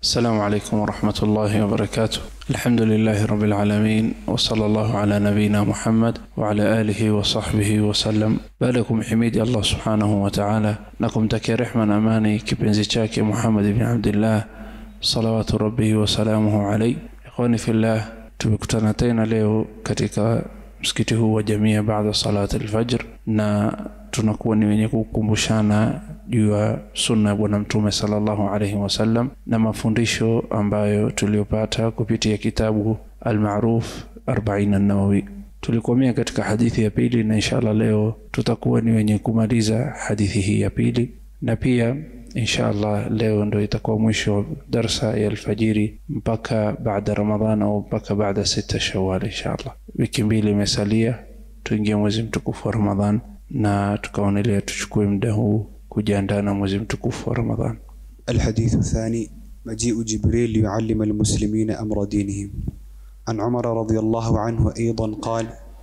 السلام عليكم ورحمة الله وبركاته الحمد لله رب العالمين وصلى الله على نبينا محمد وعلى آله وصحبه وسلم بالكم حميد الله سبحانه وتعالى نكم تكي رحمة أماني كبنزي شاكي محمد بن عبد الله صلوات ربه وسلامه عليه إخواني في الله tumekutana tena leo katika msikiti huu wa jamia baada salat alfajr na tunakuwa ni wenye kukumbushana juu ya sunna ya bwana mtume sallallahu alaihi wasallam na mafundisho ambayo tuliyopata kupitia kitabu almaruf arbain nawawi tulikomea katika hadithi ya pili na inshallah leo tutakuwa ni wenye kumaliza hadithi hii ya pili na pia inshallah leo ndo itakuwa mwisho darsa ya alfajiri mpaka baada ramadhan au mpaka baada sita shawal inshallah wiki mbili imesalia tuingie mwezi mtukufu wa ramadhan na tukaonelea tuchukue muda huu kujiandaa na mwezi mtukufu wa ramadhan الحديث الثاني مجيء جبريل ليعلم المسلمين أمر دينهم عن عمر رضي الله عنه أيضا قال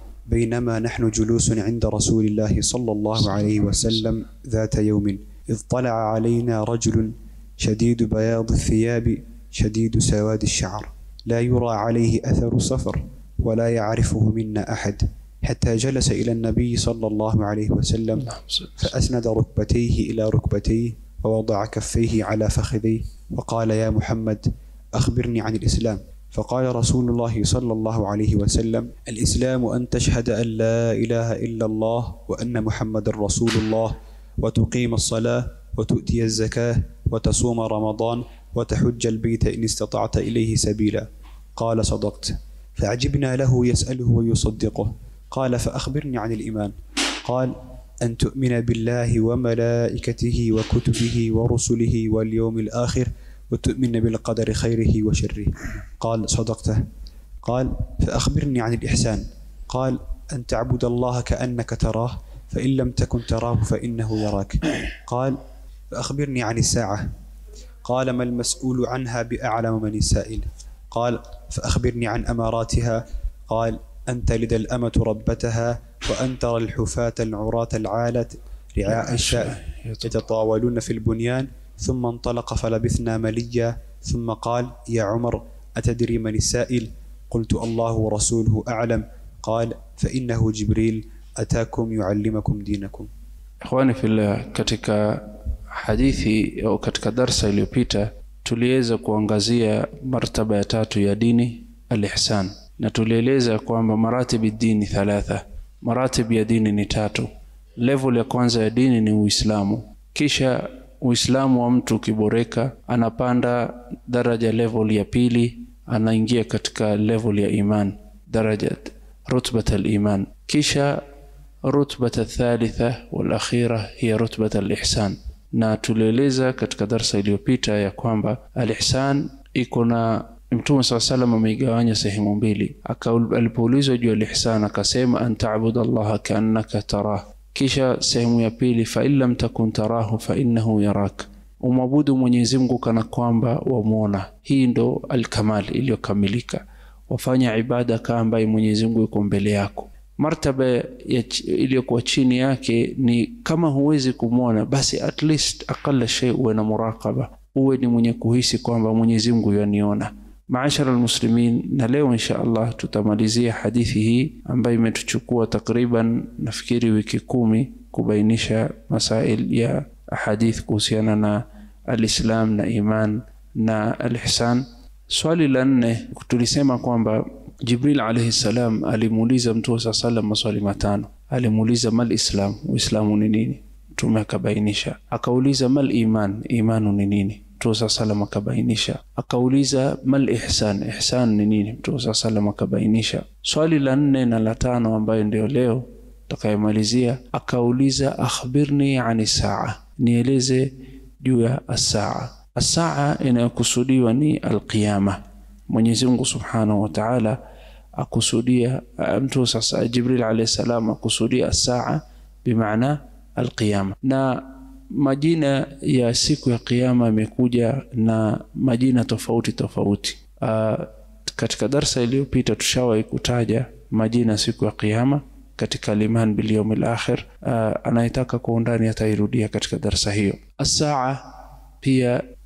بينما نحن جلوس عند رسول الله صلى الله عليه وسلم ذات يوم إذ طلع علينا رجل شديد بياض الثياب شديد سواد الشعر لا يرى عليه أثر سفر ولا يعرفه منا أحد حتى جلس إلى النبي صلى الله عليه وسلم فأسند ركبتيه إلى ركبتيه ووضع كفيه على فخذيه وقال يا محمد أخبرني عن الإسلام فقال رسول الله صلى الله عليه وسلم الإسلام أن تشهد أن لا إله إلا الله وأن محمد رسول الله وتقيم الصلاة وتؤتي الزكاة وتصوم رمضان وتحج البيت إن استطعت إليه سبيلا قال صدقت فعجبنا له يسأله ويصدقه قال فأخبرني عن الإيمان قال أن تؤمن بالله وملائكته وكتبه ورسله واليوم الآخر وتؤمن بالقدر خيره وشره قال صدقته قال فأخبرني عن الإحسان قال أن تعبد الله كأنك تراه فإن لم تكن تراه فإنه يراك قال فأخبرني عن الساعة قال ما المسؤول عنها بأعلم من السائل قال فأخبرني عن أماراتها قال أن تلد الأمة ربتها وأن ترى الحفاة العراة العالة رعاء الشاء يتطاولون في البنيان ثم انطلق فلبثنا مليا ثم قال يا عمر أتدري من السائل قلت الله ورسوله أعلم قال فإنه جبريل أتاكم يعلمكم دينكم ikhwani fillah katika hadithi au katika darsa iliyopita tuliweza kuangazia martaba ya tatu ya dini alihsan na tulieleza kwamba maratibi dini thalatha maratib ya dini ni tatu level ya kwanza ya dini ni uislamu kisha uislamu wa mtu ukiboreka anapanda daraja level ya pili anaingia katika level ya iman daraja rutbat aliman kisha rutbat athalitha walakhira hiya rutbat alihsan na tulieleza katika darsa iliyopita ya kwamba alihsan iko na mtume saa salam ameigawanya sehemu mbili alipoulizwa juu alihsan akasema an tabuda allaha kaannaka tarah kisha sehemu ya pili fain lam takun tarahu fainnahu yarak umwabudu mwenyezi mungu kana kwamba wamwona hii ndo alkamal iliyokamilika wafanya ibada kaa ambaye mwenyezi mungu yuko mbele yako martaba iliyokuwa chini yake ni kama huwezi kumwona basi at least aqala shay uwe na muraqaba uwe ni mwenye kuhisi kwamba mwenyezi mungu yaniona maashara almuslimin na leo insha allah tutamalizia hadithi hii ambayo imetuchukua takriban nafikiri wiki kumi kubainisha masail ya ahadith kuhusiana na alislam na iman na alihsan swali la nne tulisema kwamba jibril alaihi salam alimuuliza mtume saa salam maswali matano alimuuliza mal islam uislamu ni nini mtume akabainisha akauliza mal iman imanu ni nini mtume saa salam akabainisha akauliza mal ihsan ihsan ni nini mtume saa salam akabainisha swali la nne na la tano ambayo ndio leo takayemalizia akauliza akhbirni ani saa nieleze juu ya asaa asaa inayokusudiwa ni alqiyama mwenyezi mungu subhanahu wa taala akusudia mtu sasa jibril alayhi salam akusudia saa bimaana alqiyama na majina ya siku ya kiyama imekuja na majina tofauti tofauti uh, katika darsa iliyopita tushawahi kutaja majina siku ya kiyama katika liman bilyaumi lakhir uh, anayetaka kwa undani atairudia katika darsa hiyo asaa pia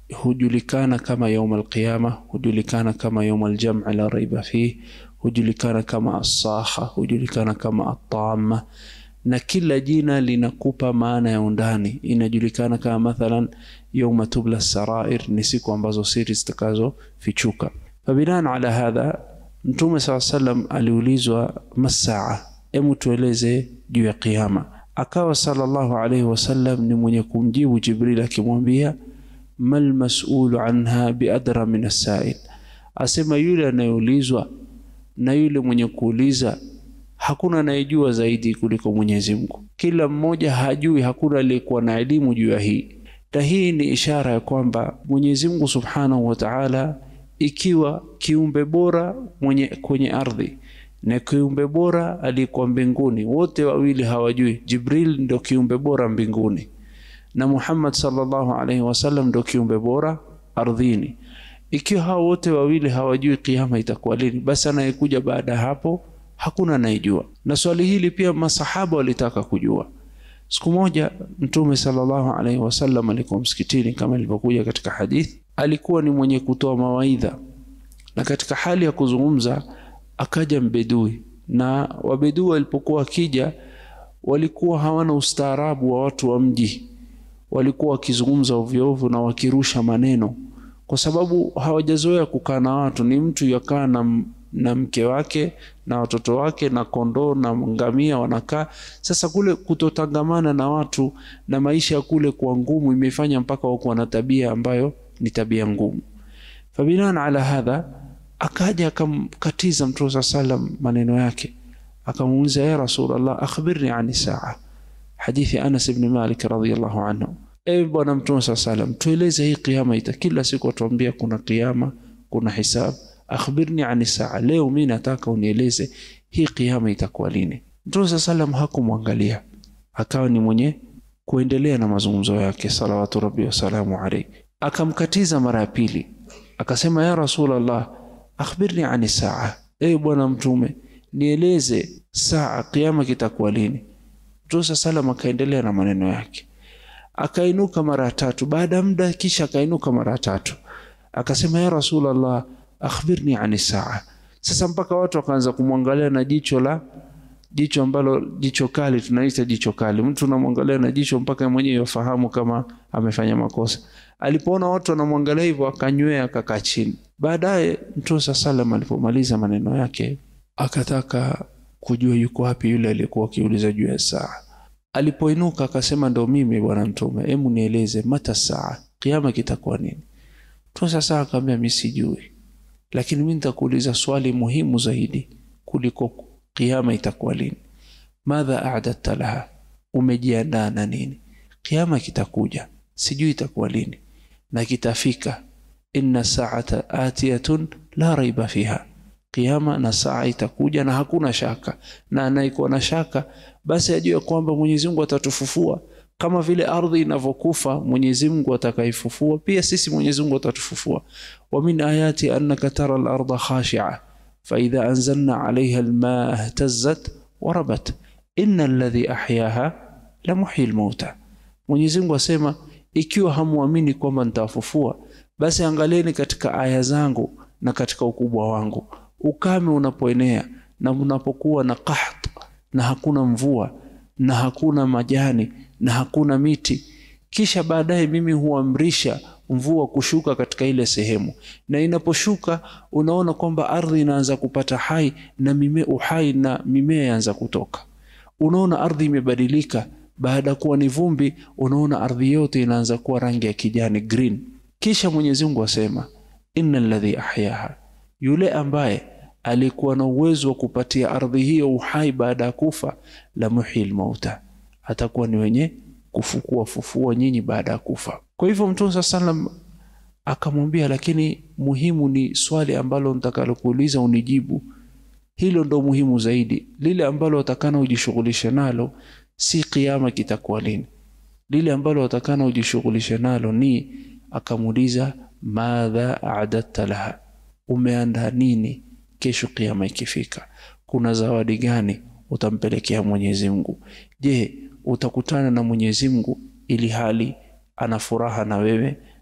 hujulikana kama yaum alqiyama hujulikana kama yaum aljam'i la raiba fih hujulikana kama assaha hujulikana kama atama na kila jina linakupa maana ya undani inajulikana kama mathalan yauma tubla sarair ni siku ambazo siri zitakazofichuka fabinan ala hadha mtume saa salam aliulizwa masaa hemu tueleze juu ya qiama akawa sallallahu alaihi wasallam ni mwenye kumjibu jibril akimwambia mal masulu anha biadra min assail asema yule anayeulizwa na yule mwenye kuuliza hakuna anayejua zaidi kuliko Mwenyezi Mungu. Kila mmoja hajui, hakuna aliyekuwa na elimu juu ya hii, na hii ni ishara ya kwamba Mwenyezi Mungu Subhanahu wa Ta'ala, ikiwa kiumbe bora mwenye kwenye ardhi na kiumbe bora aliyekuwa mbinguni, wote wawili hawajui. Jibril ndio kiumbe bora mbinguni na Muhammad sallallahu alaihi wasallam ndio kiumbe bora ardhini. Ikiwa hao wote wawili hawajui kiama itakuwa lini, basi anayekuja baada ya hapo hakuna anayejua. Na swali hili pia masahaba walitaka kujua. Siku moja Mtume sallallahu alaihi wasallam alikuwa msikitini, kama ilivyokuja katika hadithi, alikuwa ni mwenye kutoa mawaidha, na katika hali ya kuzungumza akaja mbedui, na wabedui walipokuwa wakija walikuwa hawana ustaarabu wa watu wa mji, walikuwa wakizungumza ovyo ovyo na wakirusha maneno, kwa sababu hawajazoea kukaa na watu. Ni mtu yakaa na na mke wake na watoto wake na kondoo na ngamia wanakaa. Sasa kule kutotangamana na watu na maisha ya kule kwa ngumu imefanya mpaka wakuwa na tabia ambayo ni tabia ngumu. Fabinan ala hadha, akaja akamkatiza Mtume saa salam maneno yake, akamuuliza ya Rasulullah, akhbirni ani saa, hadithi Anas ibn Malik radhiyallahu anhu. Ewe Bwana Mtume saa salam, tueleze hii kiama ita, kila siku atuambia kuna kiama, kuna hisabu akhbirni ani saa, leo mi nataka unieleze hii kiama itakuwa lini? Mtume saa salam hakumwangalia, akawa ni mwenye kuendelea na mazungumzo yake, salawatu rabbi wasalamu alaihi. Akamkatiza mara ya pili, akasema ya Rasulallah, akhbirni ani saa, ewe bwana Mtume, nieleze saa, kiama kitakuwa lini? Mtume saa salam akaendelea na maneno yake, akainuka mara ya tatu. Baada ya muda, kisha akainuka mara ya tatu, akasema ya Rasulallah akhbirni ani saa. Sasa mpaka watu wakaanza kumwangalia na jicho la jicho ambalo jicho kali, tunaita jicho kali. Mtu unamwangalia na jicho mpaka mwenyewe yafahamu kama amefanya makosa. Alipoona watu wanamwangalia hivyo, akanywea akakaa chini. Baadaye Mtume saa salam alipomaliza maneno yake, akataka kujua yuko wapi yule aliyekuwa akiuliza juu ya saa. Alipoinuka akasema, ndo mimi bwana Mtume, hebu nieleze mata saa, kiama kitakuwa nini? Mtume saa salam akamwambia, mimi sijui lakini mimi nitakuuliza swali muhimu zaidi kuliko kiama itakuwa lini. Madha a'dadta laha, umejiandaa na nini? Kiama kitakuja, sijui itakuwa lini na kitafika. Inna sa'ata atiyatun la raiba fiha, kiama na saa itakuja na hakuna shaka, na anayekuwa na shaka basi ajue kwamba Mwenyezi Mungu atatufufua kama vile ardhi inavyokufa Mwenyezi Mungu atakaifufua, pia sisi Mwenyezi Mungu atatufufua. wa min ayati annaka tara al-ardha khashi'a fa idha anzalna 'alayha al-ma'a ihtazzat wa rabat inna alladhi ahyaha la muhyi al-mauta. Mwenyezi Mungu asema, ikiwa hamuamini kwamba nitawafufua, basi angalieni katika aya zangu na katika ukubwa wangu. Ukame unapoenea na unapokuwa na qaht na hakuna mvua na hakuna majani na hakuna miti, kisha baadaye mimi huamrisha mvua kushuka katika ile sehemu, na inaposhuka unaona kwamba ardhi inaanza kupata hai na mimea uhai na mimea yaanza kutoka. Unaona ardhi imebadilika, baada ya kuwa ni vumbi, unaona ardhi yote inaanza kuwa rangi ya kijani green. Kisha Mwenyezi Mungu asema, innal ladhi ahyaha, yule ambaye alikuwa na uwezo wa kupatia ardhi hiyo uhai baada ya kufa, la muhyil mauta atakuwa ni wenye kufukua fufua nyinyi baada ya kufa. Kwa hivyo Mtume saa salam akamwambia, lakini muhimu ni swali ambalo nitakalokuuliza unijibu, hilo ndo muhimu zaidi. Lile ambalo watakana ujishughulishe nalo si kiama kitakuwa lini, lile ambalo watakana ujishughulishe nalo ni, akamuuliza madha a'dadta laha, umeandaa nini kesho kiama ikifika? Kuna zawadi gani utampelekea Mwenyezi Mungu? Je, utakutana na Mwenyezi Mungu ili hali ana furaha na wewe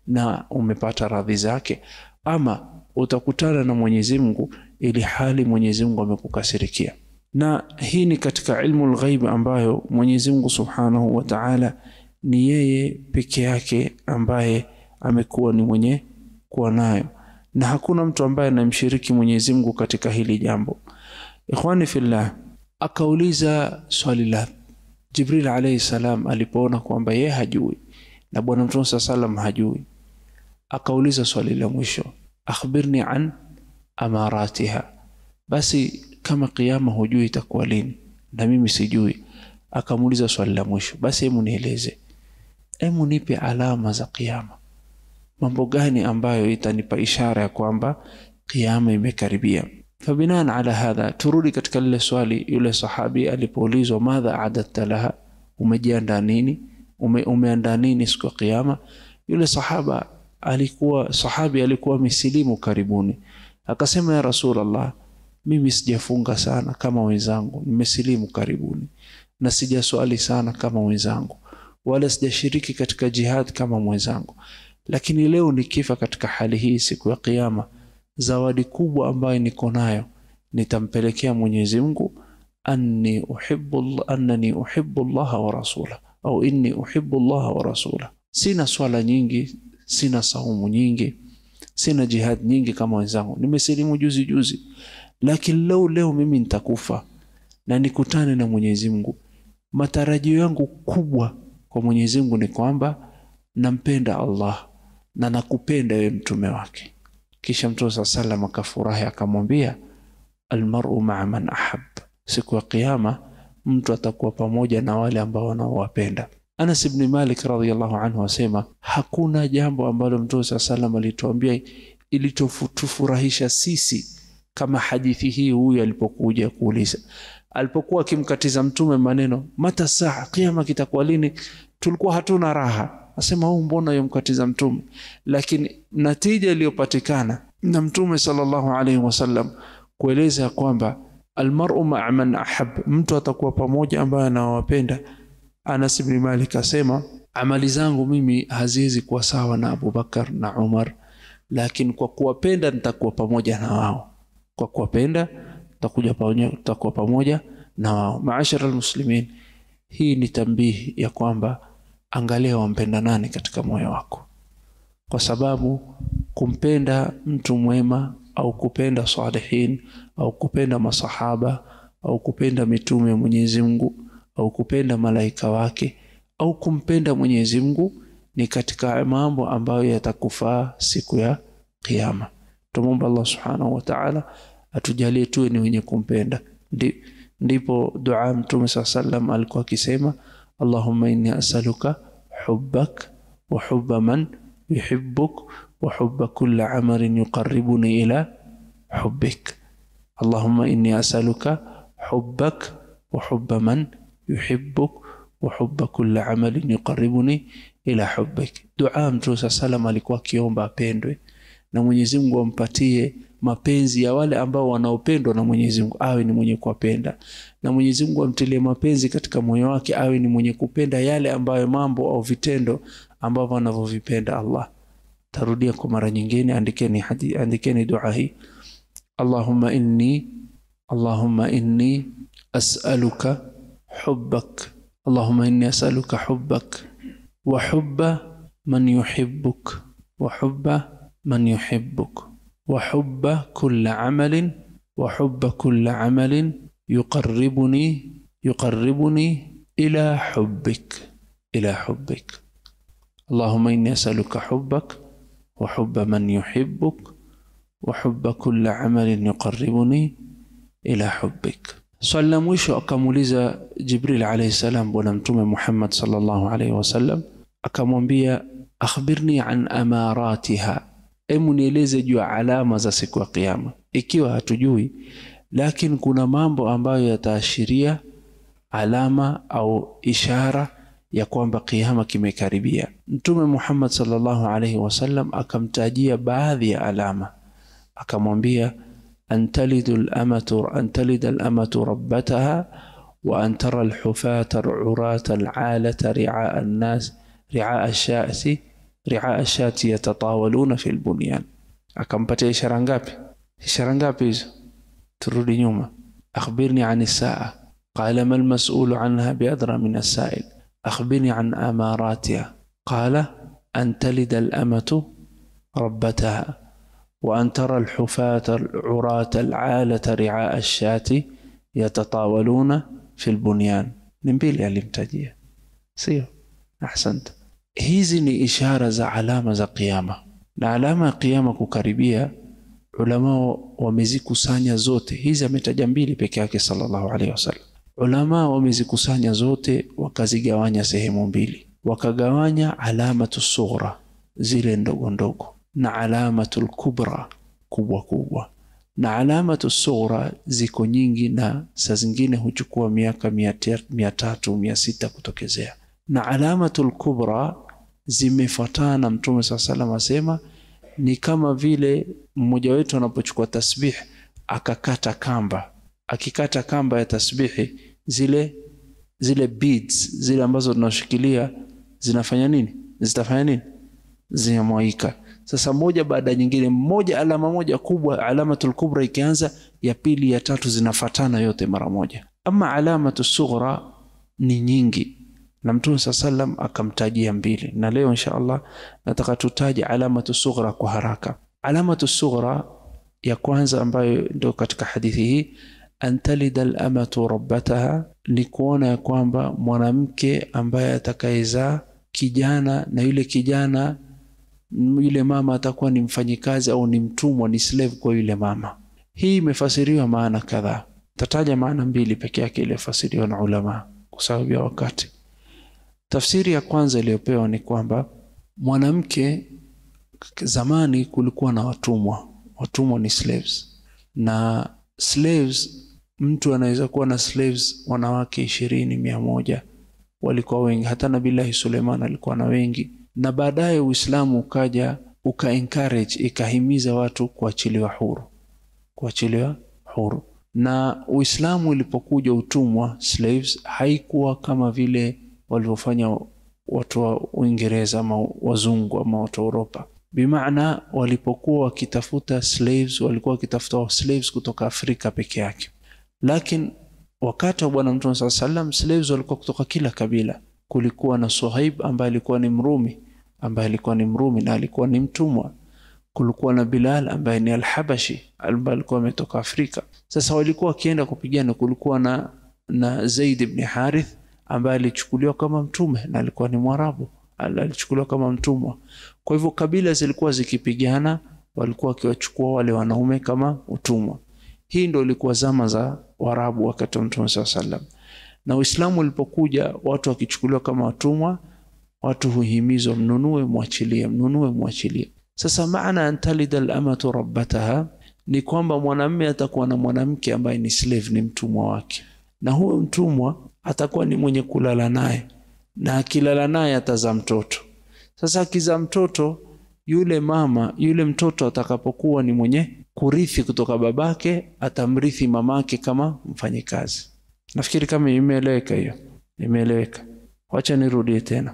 na umepata radhi zake ama utakutana na Mwenyezi Mungu ili hali Mwenyezi Mungu amekukasirikia na hii ni katika ilmu lghaib ambayo Mwenyezi Mungu Subhanahu wa Ta'ala ni yeye peke yake ambaye amekuwa ni mwenye kuwa nayo na hakuna mtu ambaye anamshiriki Mwenyezi Mungu katika hili jambo. Ikhwani fillah, akauliza swali la Jibril alayhi salam alipoona kwamba yeye hajui na Bwana Mtume sallam hajui, akauliza swali la mwisho, akhbirni an amaratiha, basi kama kiyama hujui itakuwa lini na mimi sijui. Akamuuliza swali la mwisho, basi hebu nieleze, hebu nipe alama za kiyama mambo gani ambayo itanipa ishara ya kwamba kiyama imekaribia. Fabinan ala hadha, turudi katika lile swali yule sahabi alipoulizwa madha adatta laha, umejiandaa nini? Ume, umeandaa nini siku ya kiyama? Yule sahaba alikuwa sahabi alikuwa misilimu karibuni, akasema ya Rasulullah, mimi sijafunga sana kama wenzangu, nimesilimu karibuni, na sijaswali sana kama wenzangu, wala sijashiriki katika jihad kama mwenzangu lakini leo nikifa katika hali hii siku ya kiyama, zawadi kubwa ambayo niko nayo nitampelekea Mwenyezi Mungu, anni uhibbu annani uhibbu Allah wa rasula au inni uhibbu Allah wa rasula. Sina swala nyingi, sina saumu nyingi, sina jihad nyingi kama wenzangu, nimesilimu juzi juzi, lakini leo leo mimi nitakufa na nikutane na Mwenyezi Mungu. Matarajio yangu kubwa kwa Mwenyezi Mungu ni kwamba nampenda Allah na nakupenda wewe mtume wake. Kisha Mtume saa salam akafurahi akamwambia, almaru maa man ahab, siku ya Kiyama mtu atakuwa pamoja na wale ambao wanaowapenda. Anas ibn Malik radhiyallahu anhu asema hakuna jambo ambalo Mtume saa salam alituambia ilitufurahisha sisi kama hadithi hii huyu alipokuja kuuliza, alipokuwa akimkatiza Mtume maneno mata saa, kiyama kitakuwa lini? Tulikuwa hatuna raha asema huu mbona yomkatiza mtume, lakini natija iliyopatikana na mtume sallallahu alaihi wasallam kueleza ya kwamba almar'u ma'a man ahab, mtu atakuwa pamoja ambaye anawapenda. Anas ibn Malik asema amali zangu mimi haziwezi kuwa sawa na Abu Bakar na Umar, lakini kwa kuwapenda nitakuwa pamoja na wao, kwa kuwapenda tutakuja pamoja, tutakuwa pamoja na wao. Maashara almuslimin, hii ni tambihi ya kwamba angalia wampenda nani katika moyo wako, kwa sababu kumpenda mtu mwema au kupenda salihin au kupenda masahaba au kupenda mitume ya Mwenyezi Mungu au kupenda malaika wake au kumpenda Mwenyezi Mungu ni katika mambo ambayo yatakufaa siku ya Kiyama. Tumomba Allah subhanahu wa ta'ala atujalie tuwe ni wenye kumpenda. Ndi, ndipo dua Mtume saa sallam alikuwa akisema Allahumma inni as'aluka hubbak wa hubba man yuhibbuk wa hubba kulli amalin yuqarribuni ila hubbik. Allahumma inni as'aluka hubbak wa hubba man yuhibbuk wa hubba kulli amalin yuqarribuni ila hubbik. Dua Mtume saa sallam alikuwa akiomba apendwe na Mwenyezi Mungu ampatie mapenzi ya wale ambao wanaopendwa na Mwenyezi Mungu, awe ni mwenye kuwapenda, na Mwenyezi Mungu amtilie mapenzi katika moyo wake, awe ni mwenye kupenda yale ambayo mambo au vitendo ambavyo anavyovipenda Allah. Tarudia kwa mara nyingine, andikeni hadi, andikeni dua hii Allahumma inni Allahumma inni as'aluka hubbak Allahumma inni as'aluka hubbak wa hubba man yuhibbuk wa hubba man yuhibbuk وحب كل عمل وحب كل عمل يقربني يقربني إلى حبك إلى حبك اللهم إني أسألك حبك وحب من يحبك وحب كل عمل يقربني إلى حبك swali la mwisho akamuuliza Jibril alayhi salam bwana mtume Muhammad sallallahu alayhi wasallam akamwambia akhbirni an amaratiha Hebu nieleze juu ya alama za siku ya Kiyama, ikiwa hatujui, lakini kuna mambo ambayo yataashiria alama au ishara ya kwamba kiyama kimekaribia. Mtume Muhammad sallallahu alaihi wasallam akamtajia baadhi ya alama, akamwambia antalidu lamatu antalida lamatu rabbataha wa an tara alhufata alurata alalata riaa nnas riaa shasi riaa shati yatatawaluna fi lbunyan akampatia ishara ngapi ishara ngapi hizo turudi nyuma akhbirni an saa qala ma lmasulu anha biadra min assail akhbirni an amaratiha qala an talida alamatu rabbataha وأن ترى الحفاة العراة العالة رعاء الشاة يتطاولون في البنيان نمبيلي alimtajia sio ahsanta hizi ni ishara za alama za kiyama na alama ya kiyama kukaribia ulama wamezikusanya zote hizi ametaja mbili peke yake sallallahu alaihi wasallam ulama wamezikusanya zote wakazigawanya sehemu mbili wakagawanya alamatu sughra zile ndogo ndogo na alamatul kubra kubwa kubwa na alamatu sughra ziko nyingi na saa zingine huchukua miaka mia tatu mia sita kutokezea na alamatul kubra zimefuatana na mtume saa salam asema ni kama vile mmoja wetu anapochukua tasbih akakata kamba akikata kamba ya tasbihi zile zile beads zile ambazo tunashikilia zinafanya nini zitafanya nini zinamwaika sasa moja baada ya nyingine moja alama moja kubwa alamatul kubra ikianza ya pili ya tatu zinafatana yote mara moja ama alamatu sughra ni nyingi na mtume saa salam akamtajia mbili na leo insha allah nataka tutaje alamatu sughra kwa haraka alamatu sughra ya kwanza ambayo ndio katika hadithi hii antalida lamatu rabbataha ni kuona ya kwamba mwanamke ambaye atakayezaa kijana na yule kijana yule mama atakuwa ni mfanyikazi au ni mtumwa ni slave kwa yule mama hii imefasiriwa maana kadhaa tataja maana mbili peke yake iliyofasiriwa na ulama kwa sababu ya wakati tafsiri ya kwanza iliyopewa ni kwamba mwanamke zamani kulikuwa na watumwa watumwa ni slaves na slaves mtu anaweza kuwa na slaves wanawake ishirini mia moja walikuwa wengi hata nabillahi suleiman alikuwa na wengi na baadaye uislamu ukaja uka encourage ikahimiza watu kuachiliwa huru kuachiliwa huru na uislamu ilipokuja utumwa slaves haikuwa kama vile walivyofanya watu wa uingereza ama wazungu ama watu wa uropa bimaana walipokuwa wakitafuta slaves walikuwa wakitafuta slaves kutoka afrika peke yake lakini wakati wa bwana mtume saa salam slaves walikuwa kutoka kila kabila kulikuwa na suhaib ambaye alikuwa ni mrumi ambaye alikuwa ni mrumi na alikuwa ni mtumwa kulikuwa na bilal ambaye ni alhabashi ambaye alikuwa ametoka afrika sasa walikuwa wakienda kupigana kulikuwa na na zaid ibni harith ambaye alichukuliwa kama mtume na alikuwa ni mwarabu alichukuliwa kama mtumwa kwa hivyo kabila zilikuwa zikipigana walikuwa wakiwachukua wale wanaume kama utumwa hii ndo ilikuwa zama za warabu wakati wa mtume saa salam na uislamu ulipokuja watu wakichukuliwa kama watumwa watu huhimizwa mnunue mwachilie mnunue mwachilie sasa maana antalida lamatu rabbataha ni kwamba mwanamme atakuwa na mwanamke ambaye ni slave ni mtumwa wake na huyo mtumwa atakuwa ni mwenye kulala naye na akilala naye atazaa mtoto sasa akizaa mtoto yule mama yule mtoto atakapokuwa ni mwenye kurithi kutoka babake atamrithi mamake kama mfanyikazi nafikiri kama imeeleweka hiyo imeeleweka wacha nirudie tena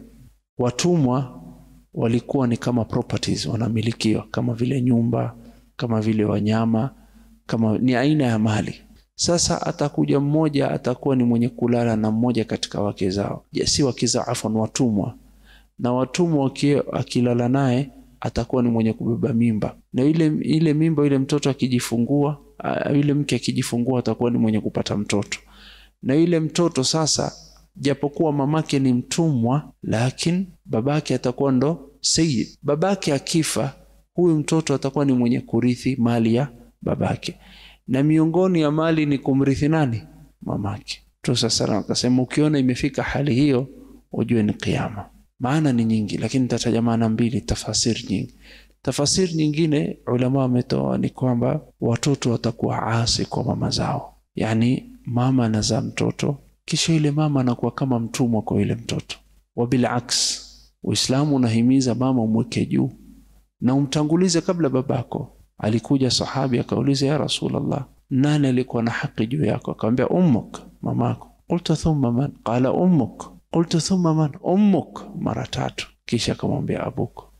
watumwa walikuwa ni kama properties wanamilikiwa kama vile nyumba kama vile wanyama kama ni aina ya mali sasa atakuja mmoja atakuwa ni mwenye kulala na mmoja katika wake zao si wake zao afwan watumwa na watumwa akilala naye atakuwa ni mwenye kubeba mimba na ile ile mimba ile mtoto akijifungua yule mke akijifungua atakuwa ni mwenye kupata mtoto na yule mtoto sasa japokuwa mamake ni mtumwa lakini babake atakuwa ndo sayid babake akifa huyu mtoto atakuwa ni mwenye kurithi mali ya babake na miongoni ya mali ni kumrithi nani mamake tusasalam akasema ukiona imefika hali hiyo ujue ni kiama maana ni nyingi lakini nitataja maana mbili tafasiri nyingi tafasiri nyingine ulama wametoa ni kwamba watoto watakuwa asi kwa mama zao yaani mama anazaa mtoto kisha yule mama anakuwa kama mtumwa kwa yule mtoto wabilaks uislamu unahimiza mama umweke juu na umtangulize kabla babako alikuja sahabi akauliza ya rasulllah nani alikuwa na haki juu yako akamwambia ummuk mamako qultu thumma man qala ummuk qultu thumma man ummuk mara tatu kisha akamwambia abuk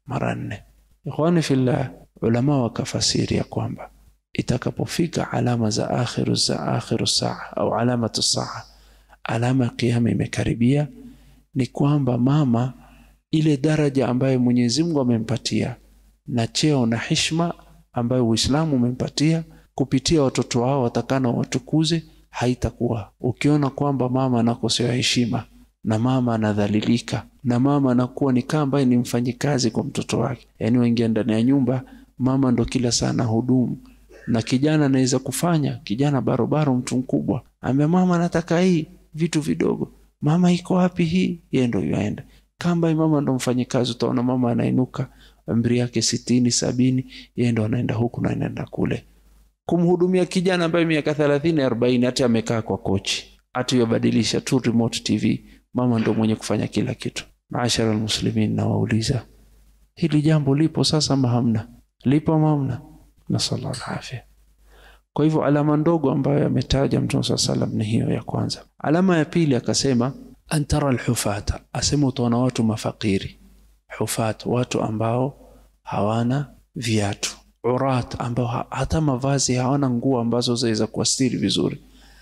mara nne ikhwani fillah ulama wakafasiri ya kwamba itakapofika alama za akhiru za akhiru saa au alamatu saa alama ya kiyama imekaribia ni kwamba mama ile daraja ambayo Mwenyezi Mungu amempatia na cheo na heshima ambayo Uislamu umempatia kupitia watoto wao watakana watukuze haitakuwa. Ukiona kwamba mama anakosewa heshima na mama anadhalilika na mama anakuwa ni kama ambaye ni mfanyikazi kwa mtoto wake, yaani waingia ndani ya nyumba, mama ndo kila saa na hudumu, na kijana anaweza kufanya, kijana barobaro, mtu mkubwa, ambia mama nataka hii, vitu vidogo, mama iko wapi hii, yeye ndo yuaenda kamba mama ndo mfanyikazi, utaona mama anainuka umri yake sitini sabini, yeye ndo anaenda huku na anaenda kule kumhudumia kijana ambaye miaka thelathini arobaini, hata amekaa kwa kochi, hata yabadilisha tu remote TV, mama ndo mwenye kufanya kila kitu. Maashara almuslimin, nawauliza hili jambo lipo sasa ama hamna? Lipo ama hamna? Nasallallahu alafia. Kwa hivyo alama ndogo ambayo ametaja Mtume saa salam ni hiyo ya kwanza. Alama ya pili akasema antara alhufata, asema utaona watu mafakiri hufat, watu ambao hawana viatu, urat, ambao hata mavazi hawana nguo ambazo zaweza kuastiri vizuri,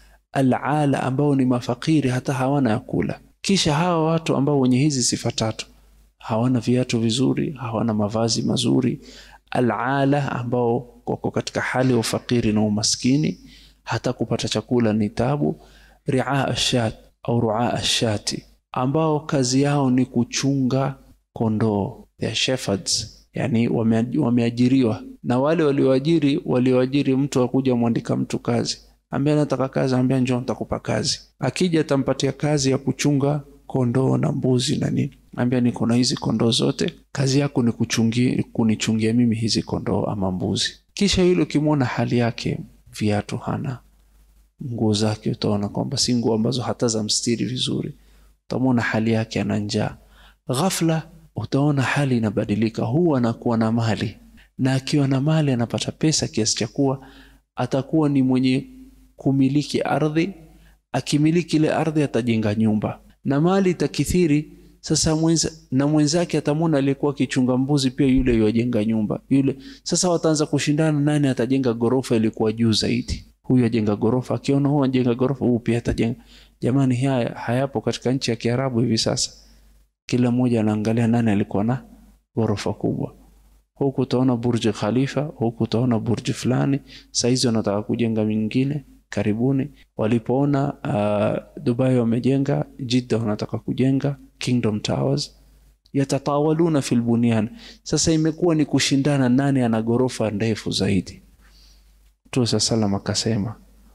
alala, ambao ni mafakiri, hata hawana ya kula. Kisha hawa watu ambao wenye hizi sifa tatu, hawana viatu vizuri, hawana mavazi mazuri, alala, ambao wako katika hali ya ufakiri na umaskini, hata kupata chakula ni tabu, ria ashat au ruaa ashati, ambao kazi yao ni kuchunga kondoo ya shepherds, yani wameajiriwa na wale walioajiri walioajiri mtu akuja mwandika mtu kazi, ambia nataka kazi, ambia njoo nitakupa kazi. Akija atampatia kazi ya kuchunga kondoo na mbuzi na nini, ambia niko na hizi kondoo zote, kazi yako ni kuchungi, kunichungia mimi hizi kondoo ama mbuzi. Kisha yule ukimwona hali yake, viatu hana, nguo zake utaona kwamba si nguo ambazo hata za mstiri vizuri, utamwona hali yake ana njaa. Ghafla utaona hali inabadilika, huwa anakuwa na mali, na akiwa na mali anapata pesa kiasi cha kuwa atakuwa ni mwenye kumiliki ardhi. Akimiliki ile ardhi atajenga nyumba na mali itakithiri. Sasa mwenza, na mwenzake atamwona aliyekuwa akichunga mbuzi pia yule yuajenga nyumba yule. Sasa wataanza kushindana, nani atajenga gorofa ilikuwa juu zaidi. Huyu ajenga gorofa, akiona huyu ajenga gorofa, huyu pia atajenga. Jamani, haya hayapo katika nchi ya Kiarabu hivi sasa kila mmoja anaangalia nani alikuwa na ghorofa kubwa. Huku utaona burji Khalifa, huku utaona burji fulani. Saizi wanataka kujenga mingine karibuni. Walipoona uh, Dubai wamejenga, Jeddah wanataka kujenga Kingdom Towers, yatatawaluna fil bunyan. Sasa imekuwa ni kushindana nani ana ghorofa ndefu zaidi. Mtume sallam akasema,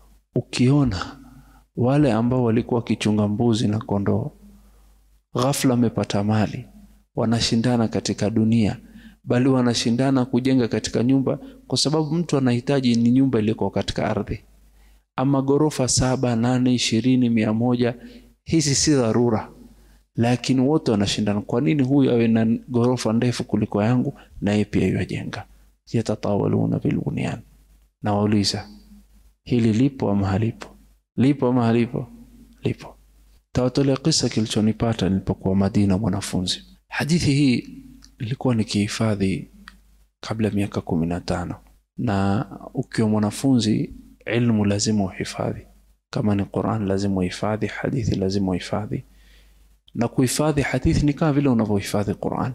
ukiona wale ambao walikuwa wakichunga mbuzi na kondoo ghafla wamepata mali, wanashindana katika dunia, bali wanashindana kujenga katika nyumba, kwa sababu mtu anahitaji ni nyumba iliyoko katika ardhi, ama ghorofa saba, nane, ishirini, mia moja. Hizi si dharura, lakini wote wanashindana. Kwa nini huyu awe na ghorofa ndefu kuliko yangu, naye pia yajenga? Yatatawaluna bilbunyan. Na wauliza hili lipo ama halipo? Lipo ama halipo? Lipo. Tawatolea kisa kilichonipata nilipokuwa Madina mwanafunzi. Hadithi hii ilikuwa nikihifadhi kabla miaka kumi na tano, na ukiwa mwanafunzi ilmu lazima uhifadhi. Kama ni Quran lazima uhifadhi, hadithi lazima uhifadhi, na kuhifadhi hadithi ni kama vile unavyohifadhi Quran.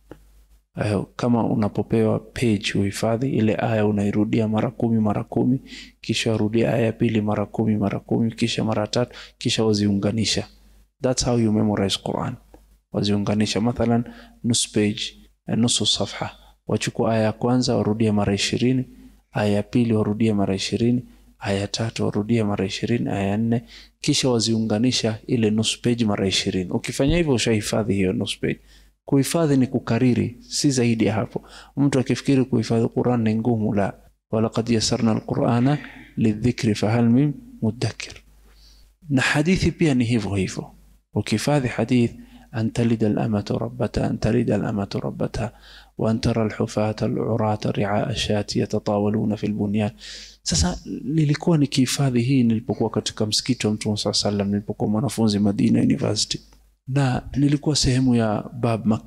Uh, kama unapopewa page uhifadhi ile aya, unairudia mara kumi mara kumi, kisha warudia aya ya pili mara kumi mara kumi, kisha mara tatu, kisha waziunganisha. That's how you memorize Quran. Waziunganisha mathalan nusu page, nusu safha, wachukua aya ya kwanza warudie mara ishirini, aya ya pili warudie mara ishirini, aya ya tatu warudie mara ishirini, aya ya nne, kisha waziunganisha ile nusu page mara ishirini. Ukifanya hivyo ushahifadhi hiyo nusu page. Kuhifadhi ni kukariri, si zaidi ya hapo. Mtu akifikiri kuhifadhi Quran ni ngumu, la walaqad yasarna alqurana lidhikri fahal min mudakkir. Na hadithi pia ni hivyo hivyo, ukihifadhi hadith an talida alamatu rabbata an talida alamatu rabbata wa an tara alhufata alurata riaa ashati yatatawaluna fi lbunyan. Sasa nilikuwa nikihifadhi hii nilipokuwa katika msikiti wa Mtume saa sallam, nilipokuwa mwanafunzi Madina University na nilikuwa sehemu ya Bab Makka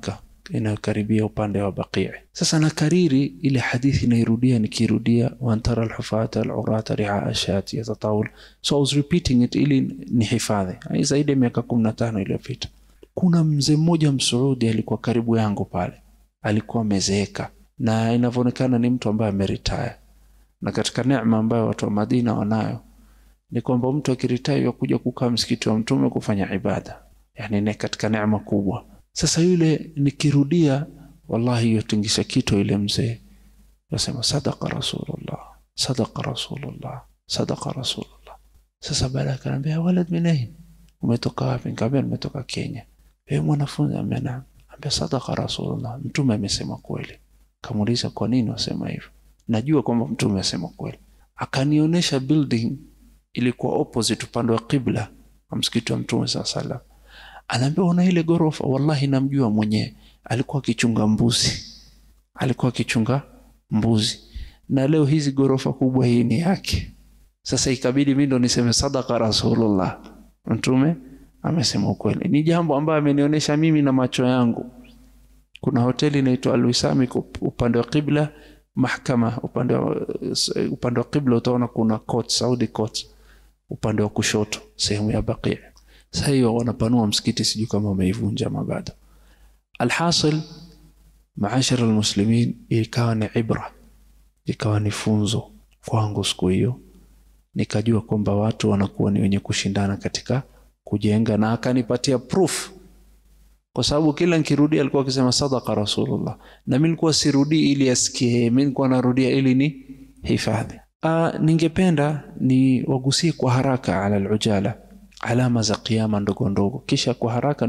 inayokaribia upande wa Baqii. Sasa nakariri ile hadithi nairudia nikirudia, wantara alhufata alurata riaa shati yatatawul. So I was repeating it ili nihifadhi. Hii zaidi ya miaka kumi na tano iliyopita. Kuna mzee mmoja Msuudi alikuwa karibu yangu pale, alikuwa amezeeka na inavyoonekana ni mtu ambaye ameritaya, na katika neema ambayo watu wa Madina wanayo ni kwamba mtu akiritaya kuja kukaa msikiti wa Mtume kufanya ibada, yani ni katika neema kubwa. Sasa yule nikirudia, wallahi yotingisha kito ile mzee nasema sadaqa rasulullah, sadaqa rasulullah, sadaqa rasulullah. Sasa baada akaniambia walad min ain, umetoka wapi? Nikamwambia nimetoka Kenya. Wewe mwanafunzi? Ambia naam. Ambia sadaqa rasulullah, mtume amesema kweli. Kamuuliza kwa nini wasema hivyo? Najua kwamba mtume asema kweli. Akanionyesha building ilikuwa opposite upande wa qibla wa msikiti wa mtume saa salam. Anaambia una ile gorofa, wallahi namjua mwenyewe, alikuwa akichunga mbuzi, alikuwa akichunga mbuzi, na leo hizi gorofa kubwa hii ni yake. Sasa ikabidi mimi ndo niseme sadaqa rasulullah, mtume amesema ukweli. Ni jambo ambayo amenionyesha mimi na macho yangu. Kuna hoteli inaitwa Alwisami upande wa qibla, mahkama upande wa upande wa qibla utaona kuna court, Saudi court upande wa kushoto sehemu ya Baqi. Sasa hiyo wanapanua msikiti, sijui kama wameivunja mabado. Alhasil, maashara almuslimin, ikawa ni ibra, ikawa ni funzo kwangu siku hiyo, nikajua kwamba watu wanakuwa ni wenye kushindana katika kujenga, na akanipatia proof kwa sababu kila nikirudi alikuwa akisema sadaqa rasulullah, na mimi nilikuwa sirudii ili asikie, mimi nilikuwa narudia ili ni hifadhi. Uh, ningependa ni wagusie kwa haraka ala alujala alama za kiyama ndogo ndogo, kisha kwa haraka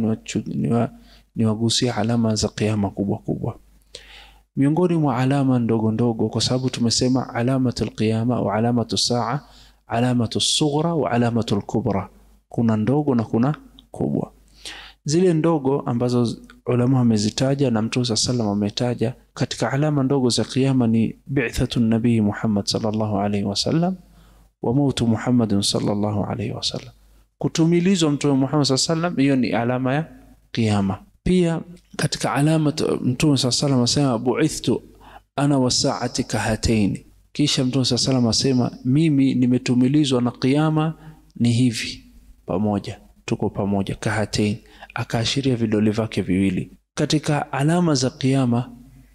niwagusie ni wa, ni alama za kiyama kubwa kubwa. Miongoni mwa alama ndogo ndogo, kwa sababu tumesema alamatu alqiyama au alamatu saa, alamatu sughra wa alamatu alkubra, kuna ndogo na kuna kubwa. Zile ndogo ambazo ulama wamezitaja na Mtume sallallahu alayhi wasallam ametaja katika alama ndogo za kiyama ni bi'thatu nabii Muhammad sallallahu alayhi wasallam wa mautu Muhammad sallallahu alayhi wasallam, kutumilizwa Mtume Muhammad sallallahu alayhi wasallam, hiyo ni alama ya kiyama. Pia katika alama Mtume sallallahu alayhi wasallam asema bu'ithtu ana wasaati kahataini, kisha Mtume sallallahu alayhi wasallam asema mimi nimetumilizwa na kiyama ni hivi pamoja, tuko pamoja kahataini akaashiria vidole vyake viwili. Katika alama za kiyama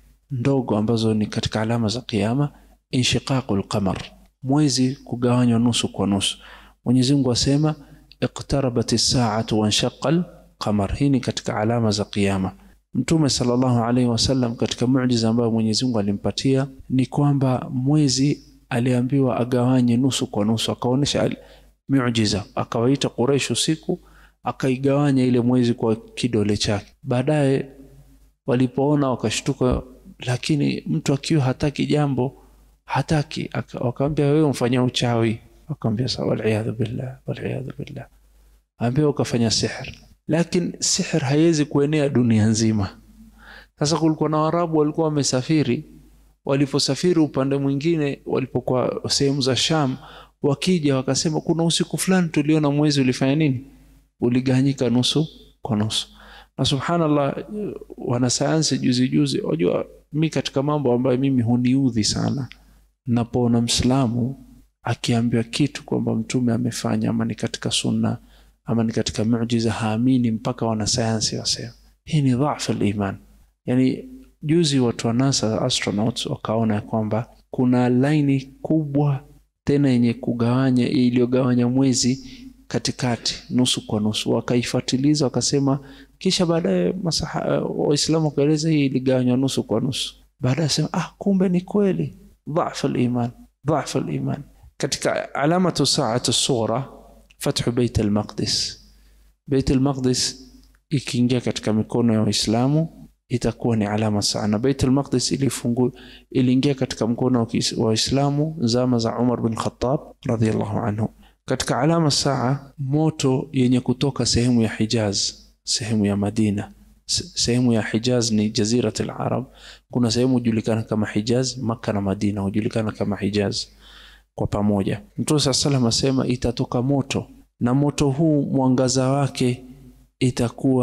ndogo ambazo ni katika alama za kiyama, inshiqaqul qamar, mwezi kugawanywa nusu kwa nusu. Mwenyezi Mungu asema iqtarabat saatu wanshaqal qamar. Hii ni katika alama za kiyama. Mtume sallallahu alaihi wasallam katika muujiza ambayo Mwenyezi Mungu alimpatia ni kwamba mwezi aliambiwa agawanye nusu kwa nusu, akaonyesha muujiza, akawaita Quraysh usiku akaigawanya ile mwezi kwa kidole chake. Baadaye walipoona wakashtuka, lakini mtu akiwa hataki jambo hataki, wakamwambia wewe umfanyia uchawi. Akamwambia sawa, waliyadhu billah, waliyadhu billah. Ambia ukafanya sihr, lakini sihr haiwezi kuenea dunia nzima. Sasa kulikuwa na Waarabu walikuwa wamesafiri, waliposafiri upande mwingine, walipokuwa sehemu za Sham, wakija wakasema, kuna usiku fulani tuliona mwezi ulifanya nini uligawanyika nusu kwa nusu. Na subhanallah, wanasayansi juzi juzi, wajua mi katika mambo ambayo mimi huniudhi sana, napoona Mslamu akiambiwa kitu kwamba mtume amefanya ama ni katika sunna ama ni katika muujiza, haamini mpaka wanasayansi wasema hii ni dhaifu liman. Yani juzi watu wa NASA astronauts wakaona kwamba kuna laini kubwa tena yenye kugawanya iliyogawanya mwezi katikati nusu kwa nusu, wakaifatiliza wakasema, kisha baadaye Waislamu wakaeleza hii iligawanywa nusu kwa nusu. Baadaye sema ah, kumbe ni kweli. Dhaifu liman, dhaifu liman. Katika alamatu saatu sughra fathu Beit al-Maqdis. Beit al-Maqdis ikiingia katika mikono ya Waislamu itakuwa ni alama saa, na Beit al-Maqdis ilifungu iliingia katika mkono wa Waislamu zama za Umar bin Khattab radhiyallahu anhu. Katika alama saa, moto yenye kutoka sehemu ya Hijaz, sehemu ya Madina. Sehemu ya Hijaz ni jazirat al-Arab. Kuna sehemu hujulikana kama Hijaz, Makka na Madina hujulikana kama Hijaz kwa pamoja. Mtume saa salam asema itatoka moto, na moto huu mwangaza wake itakuwa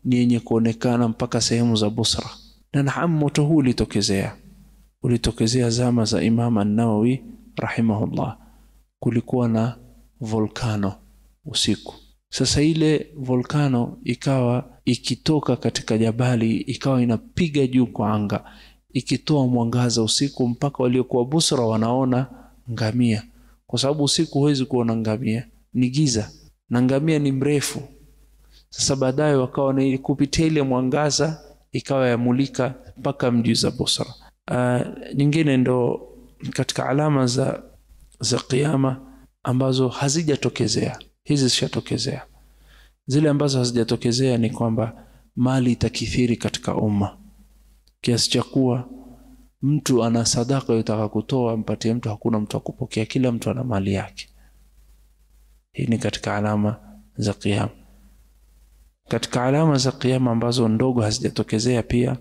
ni yenye kuonekana mpaka sehemu za Busra. Na naam, moto huu ulitokezea, ulitokezea zama za Imam An-Nawawi rahimahullah. Kulikuwa na volkano usiku. Sasa ile volkano ikawa ikitoka katika jabali, ikawa inapiga juu kwa anga, ikitoa mwangaza usiku, mpaka waliokuwa Busra wanaona ngamia, kwa sababu usiku huwezi kuona ngamia, ni giza na ngamia ni mrefu. Sasa baadaye wakawa ni kupitia ile mwangaza ikawa yamulika mpaka mji za Busra. Uh, nyingine ndo katika alama za za kiyama ambazo hazijatokezea, hizi zishatokezea. Zile ambazo hazijatokezea ni kwamba mali itakithiri katika umma kiasi cha kuwa mtu ana sadaka yotaka kutoa mpatie mtu, hakuna mtu akupokea, kila mtu ana mali yake. Hii ni katika alama za kiyama. Katika alama za kiyama ambazo ndogo hazijatokezea pia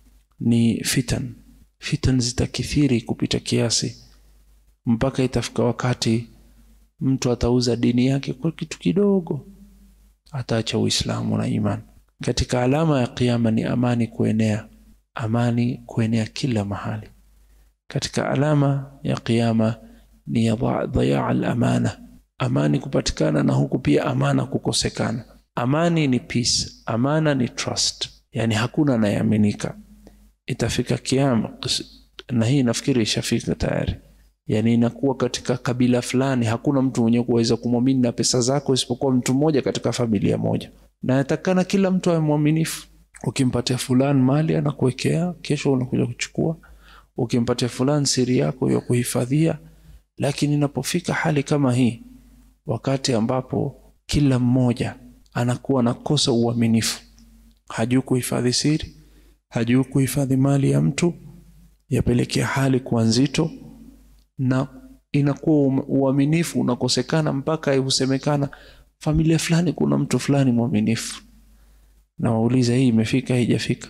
ni fitan. Fitan zitakithiri kupita kiasi mpaka itafika wakati mtu atauza dini yake kwa kitu kidogo, ataacha Uislamu na imani. Katika alama ya kiyama ni amani kuenea, amani kuenea kila mahali. Katika alama ya kiyama ni dhayaa al-amana, amani kupatikana na huku pia amana kukosekana. Amani ni peace, amana ni trust, yani hakuna anayeaminika. Itafika kiama, na hii nafikiri ishafika tayari yani inakuwa katika kabila fulani hakuna mtu mwenye kuweza kumwamini na pesa zako isipokuwa mtu mmoja katika familia moja, na natakana kila mtu awe mwaminifu. Ukimpatia fulani mali anakuwekea, kesho unakuja kuchukua. Ukimpatia fulani siri yako ya kuhifadhia. Lakini inapofika hali kama hii, wakati ambapo kila mmoja anakuwa nakosa uaminifu, hajui kuhifadhi siri, hajui kuhifadhi mali ya mtu, yapelekea hali kuwa nzito na inakuwa uaminifu unakosekana mpaka husemekana familia fulani kuna mtu fulani mwaminifu. Na wauliza hii imefika haijafika?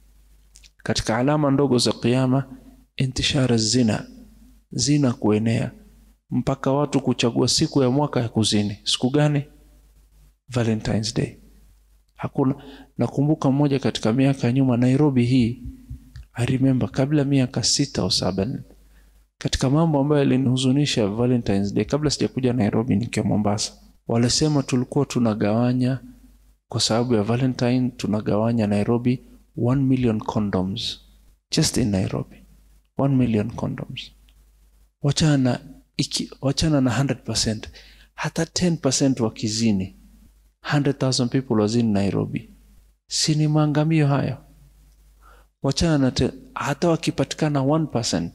Katika alama ndogo za kiyama, intishara zina, zina kuenea mpaka watu kuchagua siku ya mwaka ya kuzini. Siku gani? Valentine's Day. Hakuna. Nakumbuka mmoja katika miaka ya nyuma Nairobi hii, I remember kabla miaka sita au saba katika mambo ambayo yalinihuzunisha Valentine's Day, kabla sijakuja Nairobi nikiwa Mombasa, walisema tulikuwa tunagawanya kwa sababu ya Valentine, tunagawanya Nairobi 1 million condoms just in Nairobi, 1 million condoms. Wachana iki, wachana na 100%, hata 10% wakizini, 100,000 people wazini Nairobi, si ni maangamio hayo? Wachana na te, hata wakipatikana 1%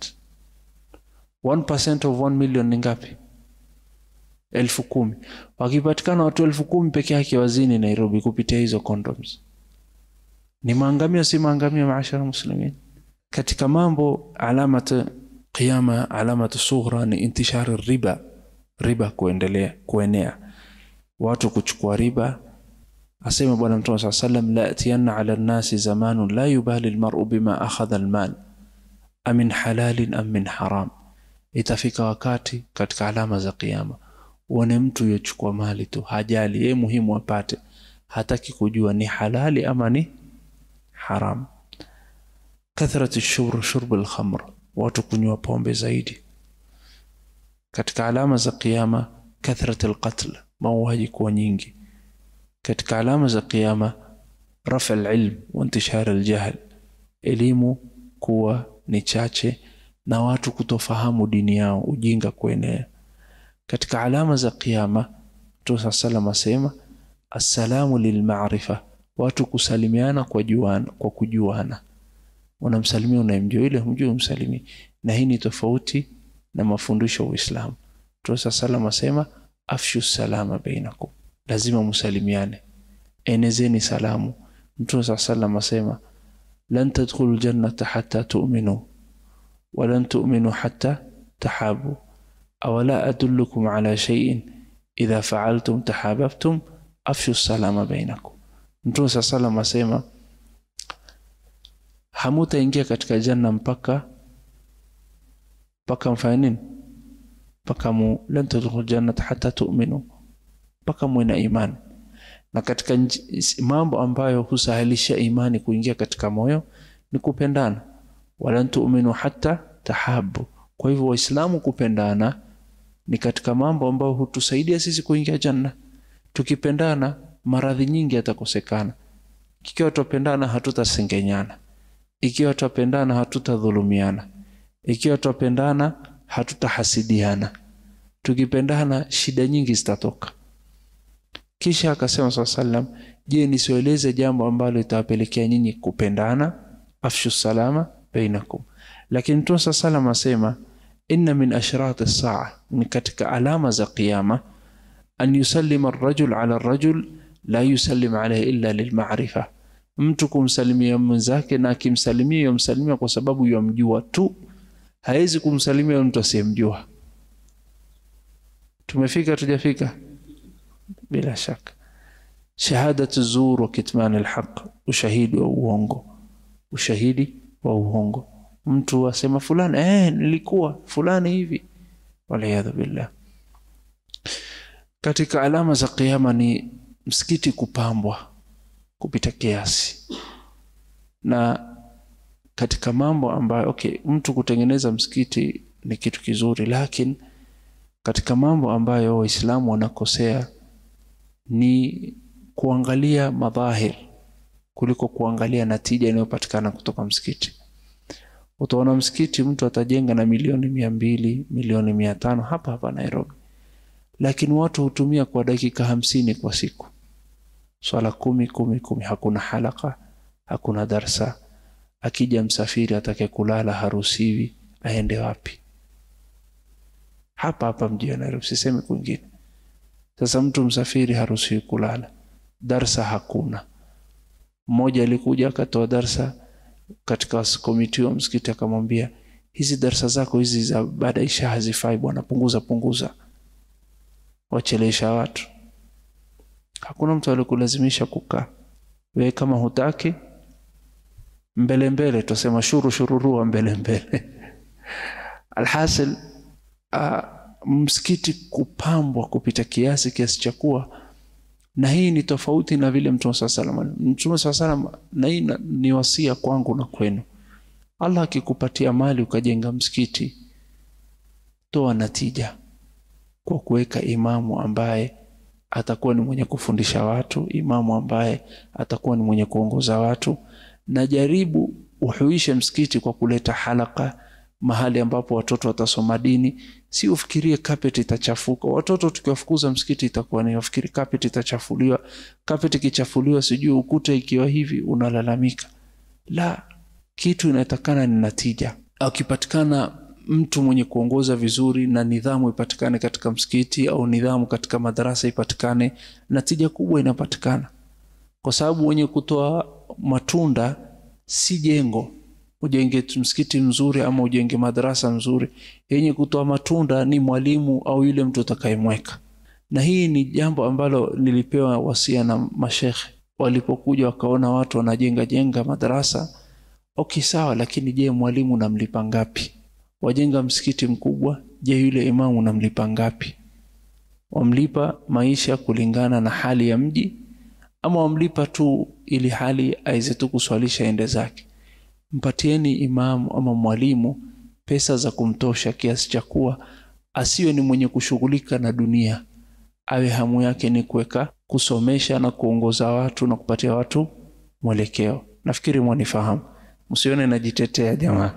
1% of 1 million ni ngapi? elfu kumi. Wakipatikana watu elfu kumi peke yake wazini Nairobi kupitia hizo condoms, ni maangamio, si maangamio? Maashara muslimin, katika mambo alamat qiyama, alamat sughra ni intishari riba, riba kuendelea kuenea, watu kuchukua riba. Asema Bwana Mtume saa sallam, la atiyanna ala nnasi zamanun la yubali almar'u bima akhadha almal amin halalin am min haram Itafika wakati katika alama za kiyama uone mtu yochukua mali tu, hajali yeye, muhimu apate, hataki kujua ni halali ama ni haram. Kathratu shurb shurb alkhamr, watu kunywa pombe zaidi. Katika alama za kiyama kathrat alqatl, mauaji kuwa nyingi. Katika alama za kiyama rafa alilm wa intishar aljahl, elimu kuwa ni chache na watu kutofahamu dini yao, ujinga kuenea. Katika alama za kiyama Mtume saa salam asema assalamu lilmarifa, watu kusalimiana kwa juana, kwa kujuana. Unamsalimia unayemjua, ile humjui umsalimii, na hii ni tofauti na mafundisho ya Uislamu. Mtume saa salam asema afshu salama bainakum, lazima musalimiane, enezeni salamu. Mtume saa salam asema lan tadkhulu ljannata hatta tu'minu walan tu'minu hatta tahabu awala adullukum ala shay'in idha fa'altum tahabbtum afshu salama bainakum. Mtume saa salam asema hamutaingia katika janna mpaka mpaka mfanye nini? Mpaka mu lan tadkhulu jannata hatta tu'minu, mpaka muwe na imani. na katika nj- mambo ambayo husahilisha imani kuingia katika moyo ni kupendana walan tu'minu hatta tahabu kwa hivyo waislamu kupendana ni katika mambo ambayo hutusaidia sisi kuingia janna tukipendana maradhi nyingi yatakosekana ikiwa twapendana hatutasengenyana ikiwa twapendana hatutadhulumiana ikiwa twapendana hatutahasidiana tukipendana shida nyingi zitatoka kisha akasema saa salam je nisieleze jambo ambalo litawapelekea nyinyi kupendana afshu salama bainakum lakini mtume saa salam asema inna min ashrati saa ni katika alama za qiyama an yusallima arrajul ala arrajul la yusallim alayhi illa lilmarifa mtu kumsalimia mwenzake na akimsalimia yomsalimia kwa sababu yomjua tu hawezi kumsalimia mtu asiyemjua tumefika tujafika bila shaka shahadatu zur wa kitman alhaq ushahidi wa uongo ushahidi wa uongo mtu asema fulani eh nilikuwa fulani hivi waliyadhu billah katika alama za kiyama ni msikiti kupambwa kupita kiasi na katika mambo ambayo okay mtu kutengeneza msikiti ni kitu kizuri lakini katika mambo ambayo waislamu wanakosea ni kuangalia madhahir kuliko kuangalia natija inayopatikana kutoka msikiti utaona msikiti mtu atajenga na milioni mia mbili milioni mia tano hapa hapa nairobi lakini watu hutumia kwa dakika hamsini kwa siku swala kumi kumi kumi hakuna halaka hakuna darsa akija msafiri atake kulala haruhusiwi aende wapi hapa hapa mji wa nairobi sisemi kwingine sasa mtu msafiri haruhusiwi kulala darsa hakuna mmoja alikuja akatoa darsa katika komiti wa msikiti akamwambia hizi darsa zako hizi za baada isha hazifai bwana punguza punguza wachelesha watu hakuna mtu alikulazimisha kukaa wewe kama hutaki mbele mbele tusema shuru shururua mbele mbele alhasil uh, msikiti kupambwa kupita kiasi kiasi cha kuwa na hii ni tofauti na vile mtume saa salam mtume saa salam na hii na- ni wasia kwangu na kwenu allah akikupatia mali ukajenga msikiti toa natija kwa kuweka imamu ambaye atakuwa ni mwenye kufundisha watu imamu ambaye atakuwa ni mwenye kuongoza watu na jaribu uhuishe msikiti kwa kuleta halaka mahali ambapo watoto watasoma dini si ufikirie carpet itachafuka watoto tukiwafukuza msikiti itakuwa ni wafikiri carpet itachafuliwa carpet ikichafuliwa sijui ukuta ikiwa hivi unalalamika la kitu inatakana ni natija akipatikana mtu mwenye kuongoza vizuri na nidhamu ipatikane katika msikiti au nidhamu katika madarasa ipatikane natija kubwa inapatikana kwa sababu wenye kutoa matunda si jengo ujenge tu msikiti mzuri ama ujenge madarasa mzuri yenye kutoa matunda ni mwalimu au yule mtu utakayemweka na hii ni jambo ambalo nilipewa wasia na mashekhe walipokuja wakaona watu wanajenga jenga madarasa okay sawa lakini je mwalimu namlipa ngapi wajenga msikiti mkubwa je yule imamu namlipa ngapi wamlipa maisha kulingana na hali ya mji ama wamlipa tu ili hali aweze tu kuswalisha ende zake mpatieni imamu ama mwalimu pesa za kumtosha kiasi cha kuwa asiwe ni mwenye kushughulika na dunia awe hamu yake ni kuweka kusomesha na kuongoza watu na kupatia watu mwelekeo nafikiri mwanifahamu msione najitetea jamaa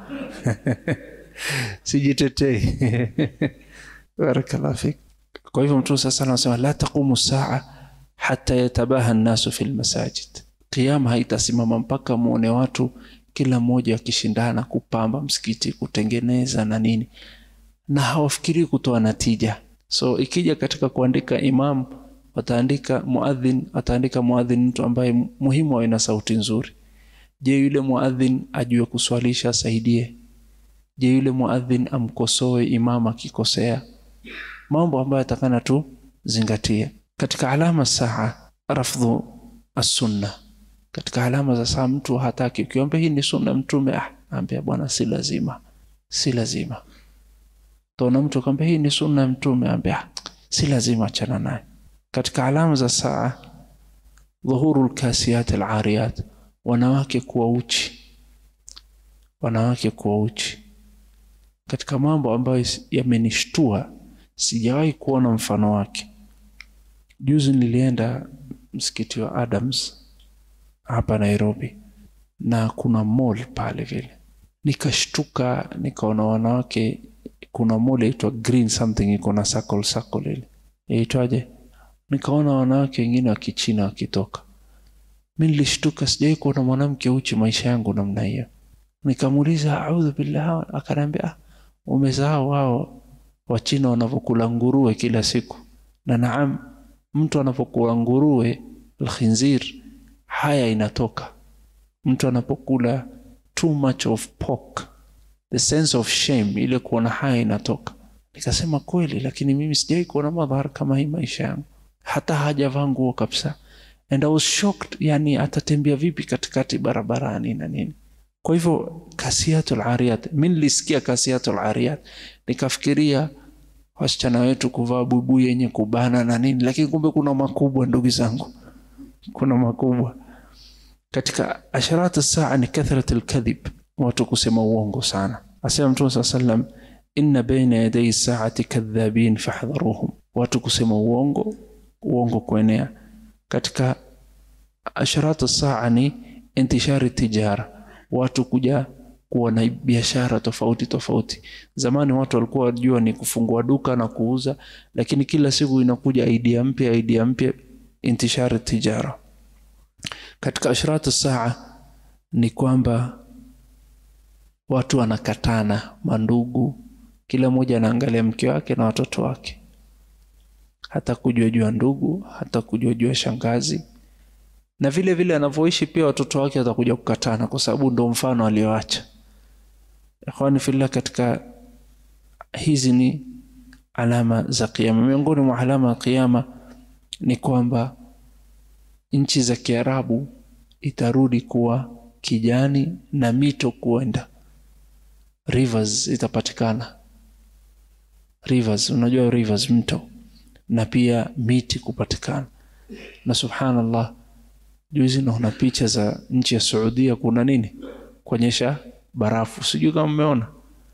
sijitetei barakallah fik kwa hivyo mtume sasa anasema la taqumu saa hata yatabaha nnasu fi lmasajid kiama haitasimama mpaka muone watu kila mmoja akishindana kupamba msikiti kutengeneza na nini na hawafikirii kutoa natija so ikija katika kuandika imam wataandika muadhin ataandika muadhin mtu ambaye muhimu awe na sauti nzuri je yule muadhin ajue kuswalisha asaidie je yule muadhin amkosoe imam akikosea mambo ambayo atakana tu zingatie katika alama saa rafdhu assunna katika alama za saa mtu hataki ukiomba hii ni sunna mtume ah ambia bwana si lazima si lazima taona mtu akwambia hii ni sunna mtume ambia ah, si lazima achana naye katika alama za saa dhuhuru lkasiyat alariyat wanawake kuwa uchi wanawake kuwa uchi katika mambo ambayo yamenishtua sijawahi kuona mfano wake juzi nilienda msikiti wa adams hapa nairobi na kuna mall pale vile nikashtuka nikaona wanawake kuna mall yaitwa green something iko na circle circle ile yaitwaje nikaona wanawake wengine wa kichina wakitoka mi nilishtuka sijawai kuona mwanamke uchi maisha yangu namna hiyo nikamuuliza audhu billah akaniambia ah, umesahau wao wachina wanavyokula nguruwe kila siku na naam mtu anapokula nguruwe alkhinzir haya inatoka mtu anapokula too much of pork the sense of shame ile kuona haya inatoka nikasema kweli lakini mimi sijawai kuona madhara kama hii maisha yangu hata hajavaa nguo kabisa and I was shocked yani atatembea vipi katikati barabarani na nini kwa hivyo kasiatul ariyat mi nilisikia kasiatul ariyat nikafikiria wasichana wetu kuvaa buibui yenye kubana na nini lakini kumbe kuna makubwa ndugu zangu kuna makubwa katika asharat saa ni kathrat lkadhib watu kusema uongo sana asema mtume saa salam inna baina yadai saati kadhabin fahdharuhum watu kusema uongo uongo kuenea katika asharat saa ni intishari tijara watu kuja kuwa na biashara tofauti tofauti zamani watu walikuwa wajua ni kufungua duka na kuuza lakini kila siku inakuja idea mpya idea mpya intishari tijara katika ashratu saa ni kwamba watu wanakatana mandugu kila mmoja anaangalia mke wake na watoto wake hata kujua jua ndugu hata kujua jua shangazi na vile vile anavyoishi pia watoto wake watakuja kukatana kwa sababu ndo mfano alioacha ikhwani fillah katika hizi ni alama za kiama miongoni mwa alama ya kiama ni kwamba nchi za kiarabu itarudi kuwa kijani na mito kuenda rivers itapatikana rivers unajua rivers mto na pia miti kupatikana na subhanallah juzi naona picha za nchi ya Saudia kuna nini kuonyesha barafu sijui kama mmeona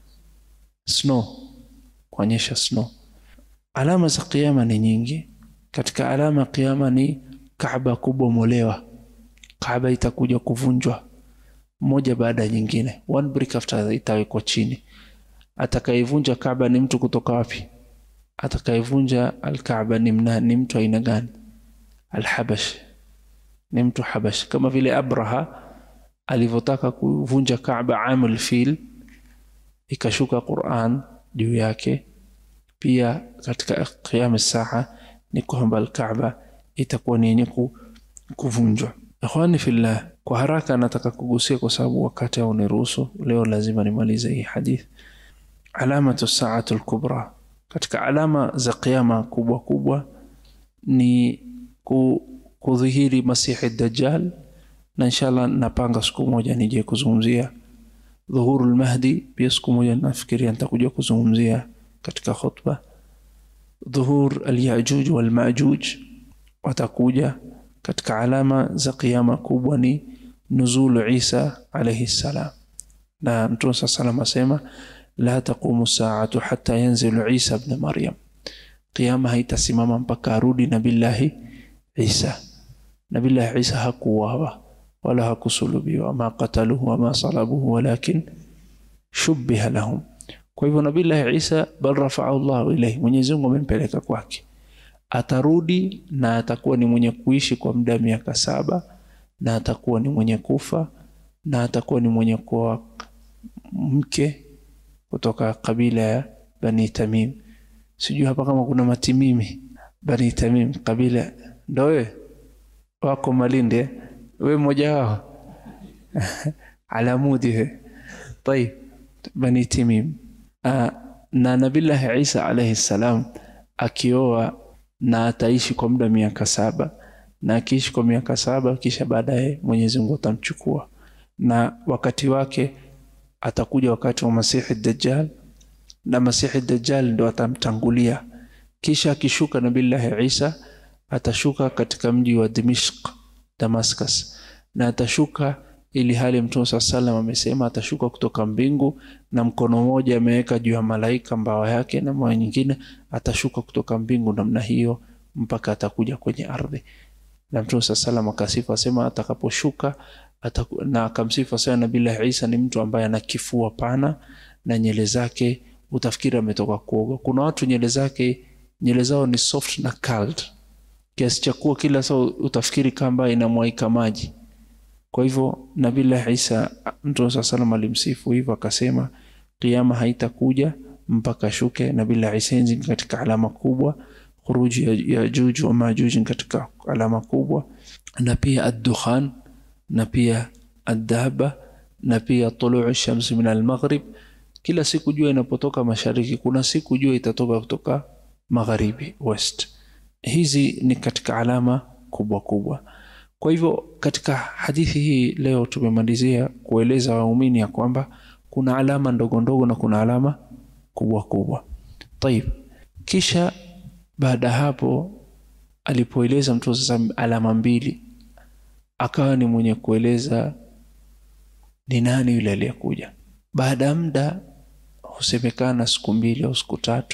snow kuonyesha snow alama za kiyama ni nyingi katika alama ya kiyama ni Kaaba kubomolewa Kaaba itakuja kuvunjwa moja baada ya nyingine one brick after itawekwa chini atakayevunja Kaaba ni mtu kutoka wapi atakayevunja al-Kaaba ni, mna, ni mtu aina gani al-Habash ni mtu Habash kama vile Abraha alivyotaka kuvunja Kaaba amul fil ikashuka Qur'an juu yake pia katika qiyam saa ni kwamba al-Kaaba itakuwa ni yenye kuvunjwa ikhwani fillah kwa haraka nataka kugusia kwa sababu wakati hauniruhusu leo lazima nimalize hii hadith alamatu saatu al-kubra katika alama za kiyama kubwa kubwa ni ku kudhihiri masihi dajjal na inshallah napanga siku moja nije kuzungumzia dhuhuru lmahdi pia siku moja nafikiria nitakuja kuzungumzia katika khutba dhuhur alyajuj walmajuj watakuja katika alama za kiyama kubwa ni nuzulu isa alaihi ssalam na mtume saa salam asema la taqumu saatu hata yanzilu isa bna maryam qiyama haitasimama mpaka arudi nabillahi isa nabillahi isa hakuuawa wala hakusulubiwa ma qataluhu wama salabuhu walakin shubbiha lahum kwa hivyo nabillahi isa bal rafaahu llahu ilaihi mwenyezi mungu amempeleka kwake atarudi na atakuwa ni mwenye kuishi kwa muda wa miaka saba na atakuwa ni mwenye kufa na atakuwa ni mwenye kuwa mke kutoka kabila ya bani tamim sijui hapa kama kuna matimimi bani tamim kabila ndo wewe wako malinde we mmoja wao alamudi he طيب bani timim uh, na nabillahi isa alaihi salam akioa na ataishi kwa muda miaka saba na akiishi kwa miaka saba kisha baadaye mwenyezi mungu atamchukua na wakati wake atakuja wakati wa masihi dajjal na masihi dajjal ndo atamtangulia kisha akishuka nabillahi isa atashuka katika mji wa dimishq Damascus na atashuka ili hali Mtume saa salam amesema atashuka kutoka mbingu na mkono mmoja ameweka juu ya malaika mbawa yake na mbawa nyingine atashuka kutoka mbingu namna hiyo mpaka atakuja kwenye ardhi na Mtume saa salam akasifu asema atakaposhuka ataku, na akamsifu asema Nabii Isa ni mtu ambaye ana kifua pana na nyele zake utafikiri ametoka kuoga. Kuna watu nyele zake nyele zao ni soft na curled kiasi cha kuwa kila saa utafikiri kamba inamwaika maji. Kwa hivyo Nabii Isa Mtume saa salam alimsifu hivyo akasema kiama haitakuja mpaka shuke Nabii Isa ni katika alama kubwa khuruji ya Yajuj wa Majuj katika alama kubwa na pia ad-dukhan na pia ad-daba na pia tuluu shamsi min al-maghrib kila siku jua inapotoka mashariki kuna siku jua itatoka kutoka magharibi west hizi ni katika alama kubwa kubwa kwa hivyo katika hadithi hii leo tumemalizia kueleza waumini ya kwamba kuna alama ndogo ndogo na kuna alama kubwa kubwa tayib kisha baada hapo alipoeleza mtu sasa alama mbili akawa ni mwenye kueleza ni nani yule aliyekuja baada ya muda husemekana siku mbili au siku tatu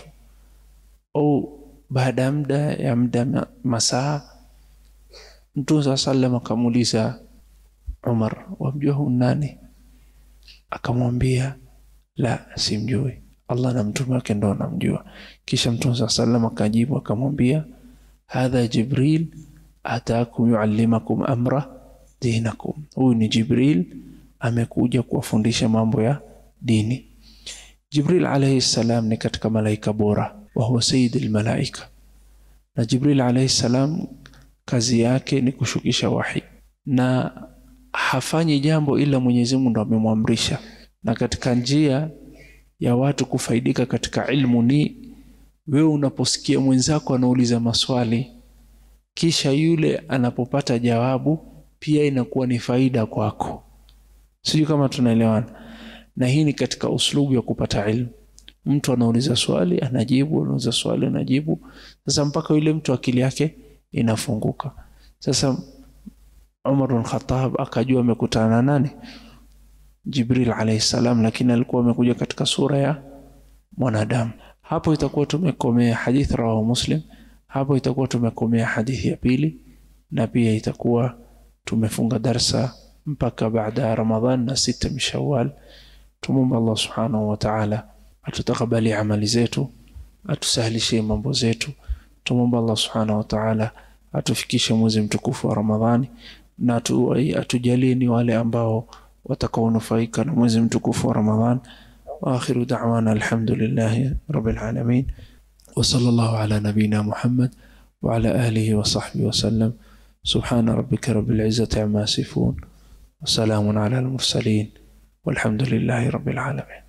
au baada ya muda ya muda masaa mtume saa salam akamuuliza umar wamjua hu nani akamwambia la simjui allah na mtume wake ndo anamjua kisha mtume saa salam akajibu akamwambia hadha jibril ataakum yuallimakum amra dinakum huyu ni jibril amekuja kuwafundisha mambo ya dini jibril alaihi salam ni katika malaika bora wa huwa sayidi lmalaika na jibril alaihi salam kazi yake ni kushukisha wahi na hafanyi jambo ila mwenyezi mungu ndo amemwamrisha na katika njia ya watu kufaidika katika ilmu ni wewe unaposikia mwenzako anauliza maswali kisha yule anapopata jawabu pia inakuwa ni faida kwako sijui kama tunaelewana na hii ni katika uslubu ya kupata ilmu mtu anauliza swali anajibu anauliza swali anajibu sasa mpaka yule mtu akili yake inafunguka sasa Umar bin Khattab akajua amekutana na nani Jibril alayhi salam lakini alikuwa amekuja katika sura ya mwanadamu hapo itakuwa tumekomea hadith rawahu Muslim hapo itakuwa tumekomea hadithi ya pili na pia itakuwa tumefunga darsa mpaka baada ya Ramadhan na sita mshawal tumomba Allah subhanahu wa ta'ala atutakabali amali zetu atusahlishie mambo zetu tumomba Allah subhanahu wa ta'ala atufikishe mwezi mtukufu wa Ramadhani na atujalie ni wale ambao watakaonufaika na mwezi mtukufu wa Ramadhan واخر دعوانا الحمد لله رب العالمين وصلى الله على نبينا محمد وعلى اله وصحبه وسلم سبحان ربك رب العزه عما يصفون وسلام على المرسلين والحمد لله رب العالمين